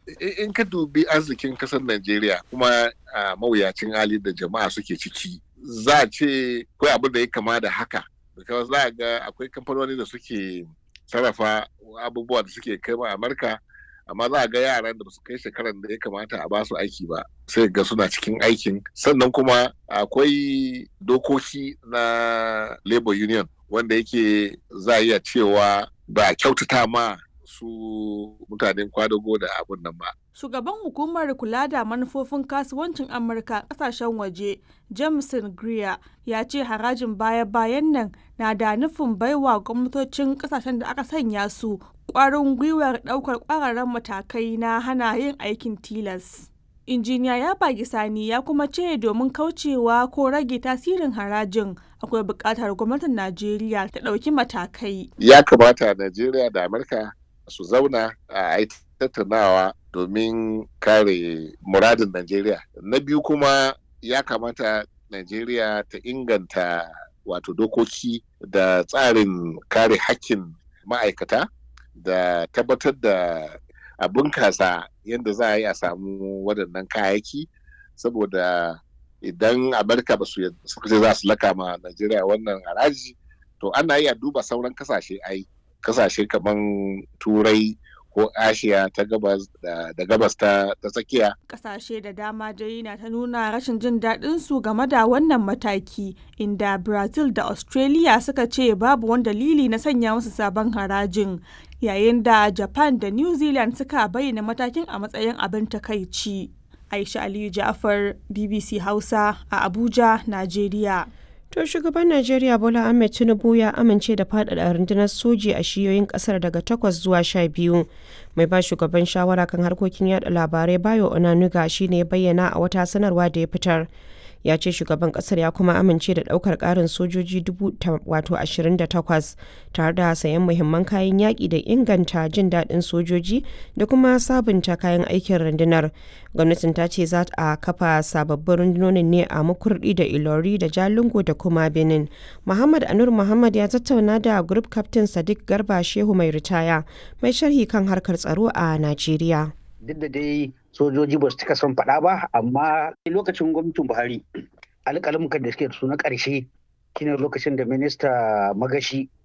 in ka dubi arzikin kasar Najeriya kuma a mawuyacin hali da jama'a suke ciki za a ce akwai abin da ya kama da haka because za a ga akwai kamfanoni da suke sarrafa abubuwa da suke kai ma Amurka amma za a ga yaran da su kai shekaran da ya kamata a basu aiki ba sai ga suna cikin aikin sannan kuma akwai dokoki na labor union wanda yake za a iya cewa ba kyautata ma su mutanen kwadago da abun nan ba. Shugaban hukumar kula da manufofin kasuwancin Amurka kasashen waje, Jameson Greer, ya ce harajin baya-bayan nan na da nufin baiwa gwamnatocin kasashen da aka sanya su kwarin gwiwar daukar kwararren matakai na hana yin aikin tilas. injiniya ya bagi sani ya kuma ce domin kaucewa ko rage tasirin harajin akwai buƙatar gwamnatin najeriya ta ɗauki matakai ya kamata najeriya da amurka su zauna a tattaunawa domin kare muradin najeriya na biyu kuma ya kamata najeriya ta inganta wato dokoki da tsarin kare hakkin ma'aikata da tabbatar da a bunkasa yadda za a yi a samu waɗannan kayayyaki saboda idan amurka ba su suka ce za su laka ma najeriya wannan haraji to ana iya duba sauran kasashe ai kasashe kamar turai ko ashiya ta gabas da gabas ta tsakiya kasashe da dama dai na ta nuna rashin jin daɗin su game da wannan mataki inda brazil da australia suka ce babu wani dalili na sanya musu sabon harajin yayin da japan da new zealand suka bayyana matakin a matsayin abin takaici aisha aliyu ja'far bbc hausa a abuja nigeria To shugaban Najeriya Bola Ahmed Tinubu ya amince da faɗaɗa rundunar soji a shiyoyin ƙasar daga takwas zuwa sha biyu. Mai ba shugaban shawara kan harkokin yada labarai Bayo Onanuga shine ya bayyana a wata sanarwa da ya fitar. ya ce shugaban kasar ya kuma amince da daukar karin sojoji wato 28 tare da sayan muhimman kayan yaƙi da inganta jin daɗin sojoji da kuma sabunta kayan aikin rundunar gwamnatin ta ce za a kafa sababbin rundunonin ne a makurdi da ilori da jalingo da kuma benin muhammad anur muhammad ya tattauna da group captain sadiq garba shehu mai ritaya mai sharhi kan harkar tsaro a najeriya duk da dai sojoji ba su cika son faɗa ba amma lokacin gwamnatin buhari alƙalmukan da suke da su na ƙarshe shine lokacin da minista magashi